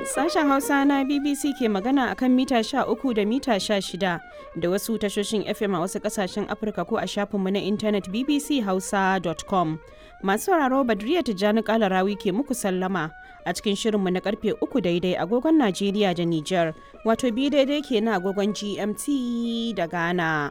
Sashen Hausa na BBC ke magana akan mita 13 da mita 16 da wasu tashoshin FM a wasu kasashen Afirka ko a shafinmu na intanet bbchausa.com. Masu sauraro Badriya Tijjani Kalarawi ke muku sallama a cikin shirinmu na karfe 3 daidai agogon Najeriya da Nijar, wato bi daidai ke na agogon GMT da Ghana.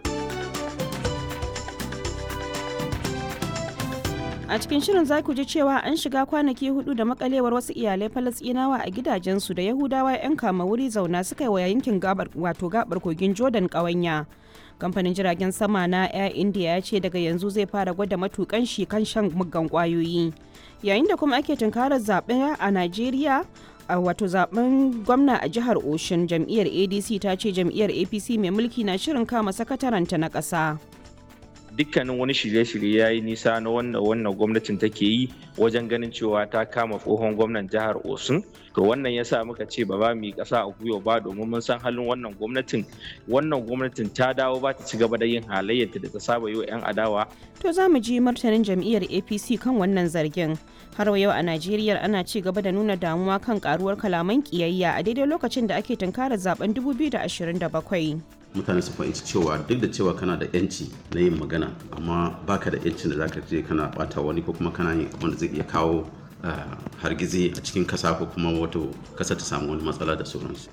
a cikin shirin za ku ji cewa an shiga kwanaki hudu da makalewar wasu iyalai falasɗinawa a gidajensu da yahudawa 'yan kama wuri zauna suka yi wa yankin gabar wato gabar kogin jordan ƙawanya kamfanin jiragen sama na air india ya ce daga yanzu zai fara gwada matukan shi kan shan muggan kwayoyi yayin da kuma ake tunkarar zaɓe a najeriya a wato zaben gwamna a jihar oshun jam'iyyar adc ta ce jam'iyyar apc mai mulki na shirin kama sakataranta na ƙasa. dukkanin wani shirye-shirye ya yi nisa na wannan wannan gwamnatin take yi wajen ganin cewa ta kama tsohon gwamnan jihar osun to wannan yasa muka ce ba ba mu yi ƙasa a gwiwa ba domin mun san halin wannan gwamnatin wannan gwamnatin ta dawo ba ta ci gaba da yin halayyarta da ta saba yi wa 'yan adawa to za mu ji martanin jam'iyyar apc kan wannan zargin har yau a najeriya ana ci gaba da nuna damuwa kan karuwar kalaman kiyayya a daidai lokacin da ake tunkarar zaben 2027 mutane su fahimci cewa duk da cewa kana da yanci na yin magana amma baka da yancin da zaka je kana bata wani ko kuma kana yin abin da zai iya kawo hargizi a cikin kasa ko kuma wato kasa ta samu wani matsala da sauransu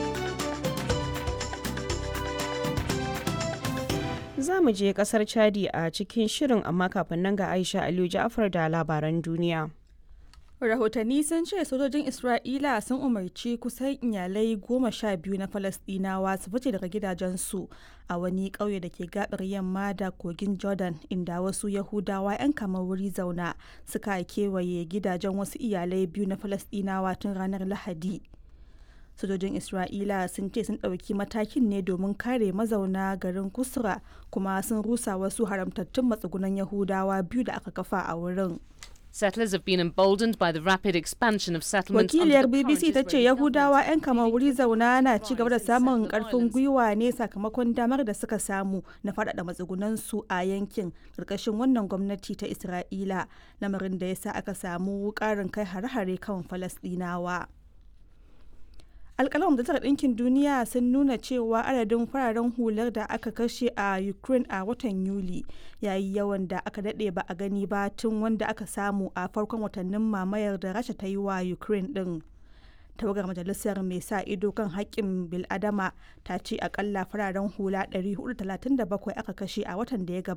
za mu je kasar chadi a cikin shirin amma kafin nan ga aisha aliyu ja'afar da labaran duniya rahotanni sun ce sojojin isra'ila sun umarci kusan iyalai goma sha biyu na falasdinawa su fice daga gidajensu a wani ƙauye da ke gabar yamma da kogin jordan inda wasu yahudawa 'yan kamar wuri zauna suka kewaye gidajen wasu iyalai biyu na falasdinawa tun ranar lahadi sojojin isra'ila sun ce sun ɗauki matakin ne domin kare mazauna garin kusra kuma sun rusa wasu haramtattun matsugunan yahudawa biyu da aka kafa a wurin Settlers have been emboldened by the rapid expansion of settlements Wakiliyar BBC ta ce Yahudawa 'yan kamar wuri zauna na ci gaba da samun karfin gwiwa ne sakamakon damar da suka samu na faɗaɗa matsugunansu a yankin ƙarƙashin wannan gwamnati ta Isra'ila lamarin da ya sa aka samu ƙarin kai hare-hare kan Falasɗinawa. alkalin majalisar ɗinkin duniya sun nuna cewa adadin fararen hular da aka kashe a ukraine a watan yuli yayi yawan da aka daɗe ba a gani ba tun wanda aka samu a farkon watannin mamayar da rasha ta yi wa ukraine ɗin tawagar majalisar mai sa ido kan haƙƙin biladama ta ce akalla fararen hula 437 aka kashe a watan da ya gabata